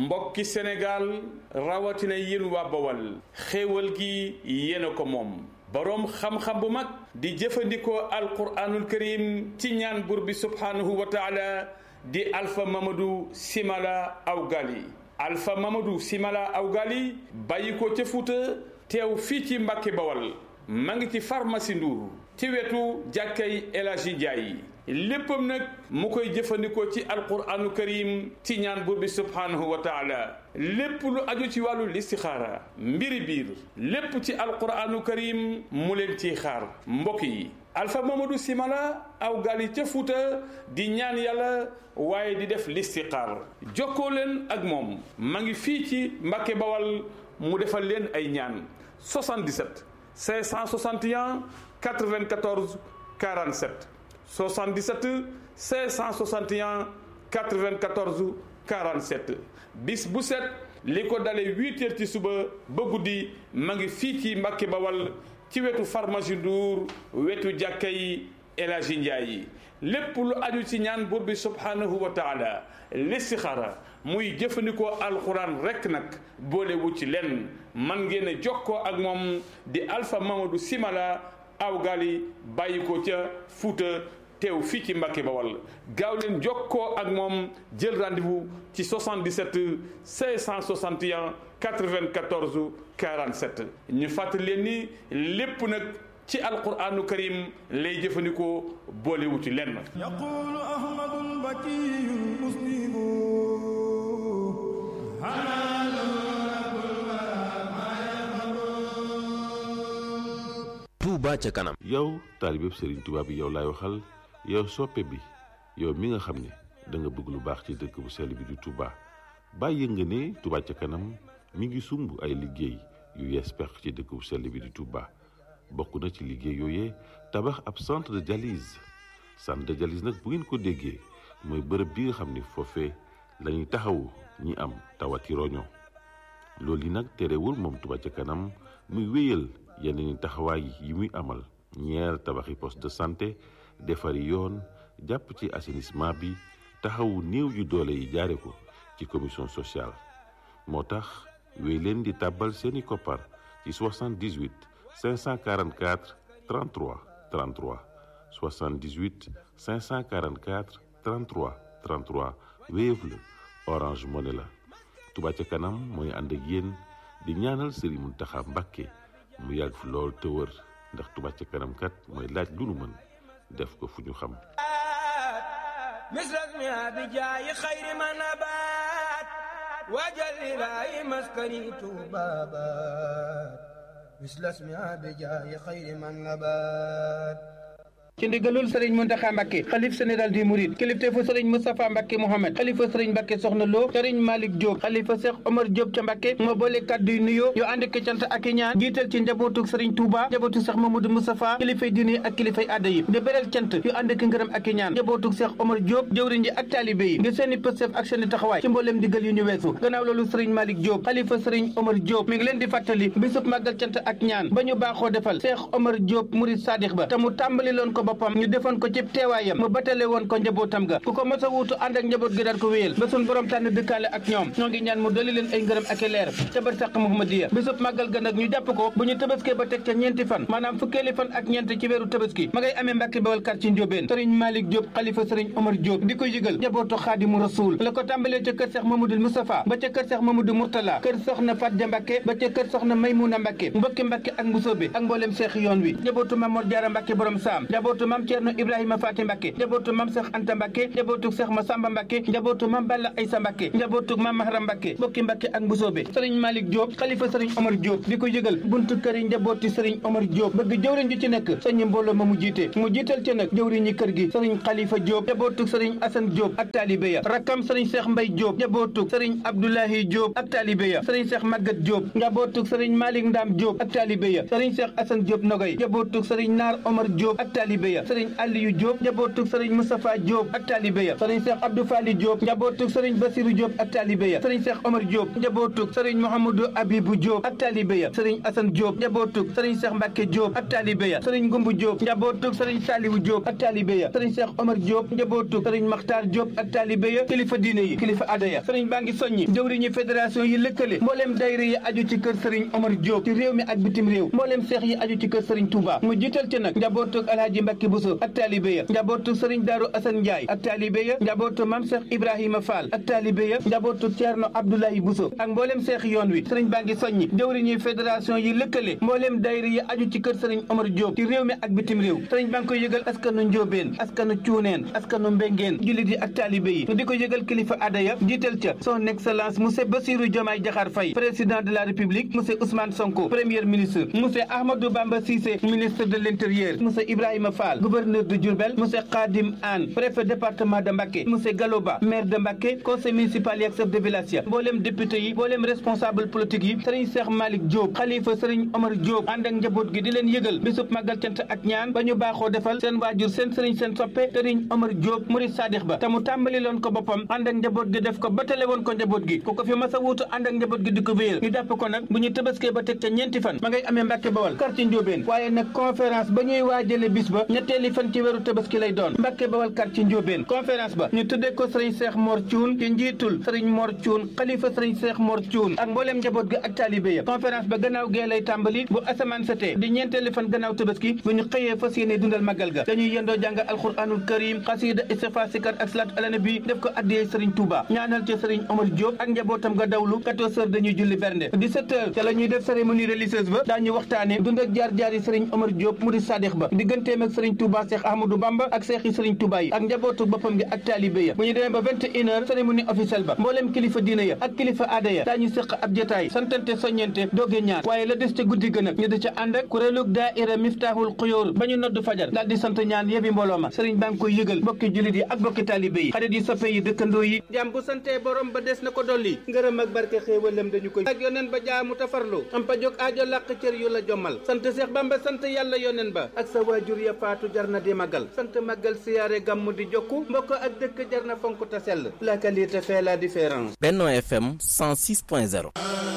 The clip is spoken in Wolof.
mbokki Sénégal rawatina yéen waa Bawal xéewal gi yéen a ko moom boroom xam-xam bu mag di jëfandikoo alquraanul karim ci ñaan buur bi subhaanahu wa taala di Alpha Mamadou Simala Awgali Alpha Mamadou Simala Awgali bàyyi ko ca Fuuta teew fii ci Mbàkke Bawal ma ngi ci pharmacie Ndour ci wetu jàkkay El Hadji Ndiaye léppam nag mu koy jëfandikoo ci alquranu karim ci ñaan buur bi subhaanahu wa taala lépp lu aju ci wàllu listixaara mbiri biir lépp ci alquranu karim mu leen ciy xaar mbokk yi alfa mamadou simala aw gali ca fuuta di ñaan yàlla waaye di def listixaar jokkoo leen ak moom ma ngi fii ci mbàkke bawal mu defal leen ay ñaan 77 561 94 47 77 561 94 47 bis bu set li ko dalee huit heures ci suba ba guddi ma ngi fii ci Mbàkke Bawal ci wetu pharmacie Ndour wetu jàkka yi El Hadji Ndiaye yi lépp lu aju ci ñaan buur bi subhanahu wa taala listixaara muy jëfandikoo alxuraan rekk nag boolewu ci lenn man ngeen a jokkoo ak moom di Alpha Mamadou Simala aw gali bàyyi ko ca Fuuta teew fii ci Mbàkke Bawal gaaw leen jokkoo ak moom jël rendez-vous ci 77 561 94 47 ñu fàttali leen ni lépp nag ci alquranu karim lay jëfandikoo boolewu ci lenn yaqulu ahmadul bakiyul muslimu Touba ca kanam yow taalibeb Serigne Touba bi yow laay waxal yow soppe bi yow mi nga xam ne da nga bëgg lu baax ci dëkk bu sell bi di Touba bàyyi nga ne Touba ca kanam mi ngi sumb ay liggéey yu yees peq ci dëkk bu sell bi di Touba bokk na ci liggéey yooyee tabax ab centre de dialyse centre de dialyse nag bu ngeen ko déggee mooy bërëb bi nga xam ne foofee la ñuy taxawu ñi am tawati roño loolu yi nag terewul moom Touba ca kanam muy wéyal yeneen taxawaay yi muy amal ñeer tabaxi poste de santé defari yoon jàpp ci assainissement bi taxawu néew yu doole yi jaare ko ci commission sociale moo tax wéy leen di tàbbal seeni koppar ci 78 544 33 33 78 544 33 33 Wave la Orange Money la Touba ca kanam mooy ànd ak yéen di ñaanal Serigne Mountakha Mbacké mu yàgg fi lool te wër ndax Touba ca kanam kat mooy laaj lu nu mën def ko fu ñu xam misras mi abijaayi xayri ma nabaat wajal ilaahi maskani tuubaabaat misras mi abijaayi xayri ma nabaat ci ndigalul sëriñ Muntaxa Mbàkke xalif général di Mouride kilifteefu sëriñ Moustapha Mbàkke Mohamed xalifa sëriñ Mbàkke Soxna Lo sëriñ Malick Diop xalifa Cheikh Omar Diop ca Mbàkke moo boole kàddu yu nuyoo yu ànd ak cant ak i ñaan jiital ci njabootu sëriñ Touba njabootu Cheikh Mamadou Moustapha kilifay diine ak kilifay aada yi di beral cant yu ànd ak ngërëm ak i ñaan njabootu Cheikh Omar Diop jëwriñ ji ak taalibe yi ngir seeni pëstef ak seeni taxawaay ci mbooleem digal yu ñu weesu gannaaw loolu sëriñ Malick Diop xalifa sëriñ Omar Diop mi ngi leen di fàttali bisub màggal cant ak ñaan ba ñu baaxoo defal Cheikh Omar Diop Mouride Sadikh ba te mu tàmbali loon ko boppam ñu defoon ko ci teewaayam mu batale woon ko njabootam ga ku ko mos a wuutu ànd ak njaboot gi daal ko wéyal ba sun borom tànn dëkkaale ak ñoom ñoo ngi ñaan mu dolli leen ay ngërëm ak i leer ca bar sàq Muhammadiya bisub màggal ga nag ñu jàpp ko bu ñu tëbaskee ba teg ca ñeenti fan maanaam fukkeeli fan ak ñeent ci weeru tëbaski ma ngay amee Mbàkke Bawal kar ci Njóobeen sëriñ Malick Diop xalifa sëriñ Omar Diop di ko yëgal njabootu Xaadimu Rasuul la ko tàmbalee ca kër Seex Mamadou Moustapha ba ca kër Seex Mamadou Mourtala kër soxna Fatja Mbàkke ba ca kër soxna Maymuna Mbàkke mbokki Mbàkke ak Mbusoobe ak mbooleem seex yoon wi njabootu Mamor Jaara Mbàkke borom saam njabootu Mam Ceerno Ibrahima Faati Mbàkke njabootu Mam Seex Anta Mbàkke njabootu Seex Masamba Mbàkke njabootu Mam Balla Aysa Mbàkke njabootu Mam Mahram Mbàkke mbokki Mbàkke ak Mbusoobe sëriñ Malick Diop xalifa sëriñ Omar Diop di ko yëgal buntu kër yi njabooti sëriñ Omar Diop bëgg jëwriñ ju ci nekk sëñ mbooloo ma mu jiite mu jiital ci nag jëwriñ ñi kër gi sëriñ Xalifa Diop njabootu sëriñ Asan Diop ak taalibe ya rakkam sëriñ Seex Mbay Diop njabootu sëriñ Abdoulahi Diop ak taalibe ya sëriñ Seex Magat Diop njabootu sëriñ Malick Ndam Diop ak taalibe ya sëriñ Seex Asan Diop Nogoy njabootu sëriñ Naar Omar Diop ak taalibe taalibe ya sëriñ Aliyu Diop njabootug sëriñ Moustapha Diop ak taalibe ya sëriñ Cheikh Abdou Fali Diop njabootug sëriñ Basiru Diop ak taalibe ya sëriñ Cheikh Omar Diop njabootug sëriñ Mouhamadou Abibou Diop ak taalibe ya sëriñ Assane Diop njabootug sëriñ Cheikh Mbacke Diop ak taalibe ya sëriñ Ngumbu Diop njabootug sëriñ Saliwu Diop ak taalibe ya sëriñ Cheikh Omar Diop njabootug sëriñ Makhtar Diop ak taalibe ya kilifa diine yi kilifa aada ya sëriñ baa ngi soññi jëwriñu fédération yi lëkkale mbooleem dayra yi aju ci kër sëriñ Omar Diop ci réew mi ak bitim réew mbooleem seex yi aju ci kër sëriñ Touba mu jiital ci nag njabootug Alhaji Mbacke Bousso ak taalibe ya njabootug sëriñ Daaru Assane Ndiaye ak taalibe ya njabootug Mam Cheikh Ibrahima Fall ak taalibe ya njabootug Thierno Abdoulaye Bousso ak mbooleem seex yoon wi sëriñ baa ngi soññi jëwriñu fédération yi lëkkale mbooleem dayra yi aju ci kër sëriñ Omar Diop ci réew mi ak bitim réew sëriñ baa ngi koy yëgal askanu Njóobeen askanu Cuuneen askanu Mbengeen jullit yi ak taalibe yi di ko yëgal kilifa aada ya jiital ca son excellence monsieur Bassirou Diomaye Diakhar Faye président de la république monsieur Ousmane Sonko premier ministre monsieur Ahmadou Bamba Cissé ministre de l'intérieur monsieur Ibrahima Fall gouverneur de Diourbel monsieur Khadim Anne préfet département de Mbacké monsieur Galoba maire de Mbacké conseil municipal yi ak chef de village ya mboolem député yi mboolem responsable politique yi sëriñ Cheikh Malick Diop xalifa sëriñ Omar Diop ànd ak njaboot gi di leen yëgal bisub màggal cant ak ñaan ba ñu baaxoo defal seen waajur seen sëriñ seen soppe sëriñ Omar Diop murid sadix ba te mu tàmbali loon ko boppam ànd ak njaboot gi def ko batale woon ko njaboot gi ku ko fi mas a wuutu ànd ak njaboot gi di ko wéyal ñu jàpp ko nag bu ñu tëbaskee ba teg ca ñeenti fan ma ngay amee Mbàkke Bawal quartier Njóobeen waaye nag conférence ba ñuy waajale bis ba ñetteeli fan ci weeru tëbaski lay doon Mbàkke Bawal quartier Njóobeen conférence ba ñu tuddee ko sëriñ Seex Mor Cuun ci njiitul sëriñ Mor Cuun xalifa sëriñ Seex Mor Cuun ak mbooleem njaboot gi ak taalibe ya conférence ba gannaaw gee lay tàmbali bu asamaan setee di ñeenteeli fan gannaaw tëbaski bu ñu xëyee fas yéene dundal màggal ga dañuy yendoo jàng alquranul karim xasida istighfar sikar ak salaat ala nabi def ko addiyee sëriñ Touba ñaanal ci sëriñ Omar Diop ak njabootam nga dawlu 14 heures dañuy julli bernde 17 heures ca la ñuy def cérémonie religieuse ba daañu waxtaane dund ak jaar-jaar yi sëriñ Omar Diop mu di sadix ba digganteem ak sëriñ Touba Cheikh Ahmadou Bamba ak seex yi sëriñ Touba yi ak njabootu boppam gi ak taalibe ya bu ñu demee ba 21 heures cérémonie officielle ba mbooleem kilifa diina ya ak kilifa aada ya daañu séq ab jotaay santante soññente dooge ñaan waaye la des ca guddi gën ak ñu di ca ànd ak kuréelug daaira Miftahul Xuyoor ba ñu nodd fajar daal di sant ñaan yebi mbooloo ma sëriñ baa ngi koy yëgal bokki jullit yi ak bokki taalibe yi xarit yi soppe yi dëkkandoo yi jàmm bu santee borom ba des na ko dolli ngërëm ak barke xéewalam dañu koy ak yoneen ba jaamu tafarlu am pa jóg aajo làq cër yu la jommal sant Seex Bamba sant yàlla yoneen ba ak sa waajur ya faatu jar na di magal sant magal siyaare gàmmu di jokku mbokk ak dëkk jar na fonk ta sell la qualité fait la différence Benno FM 106.0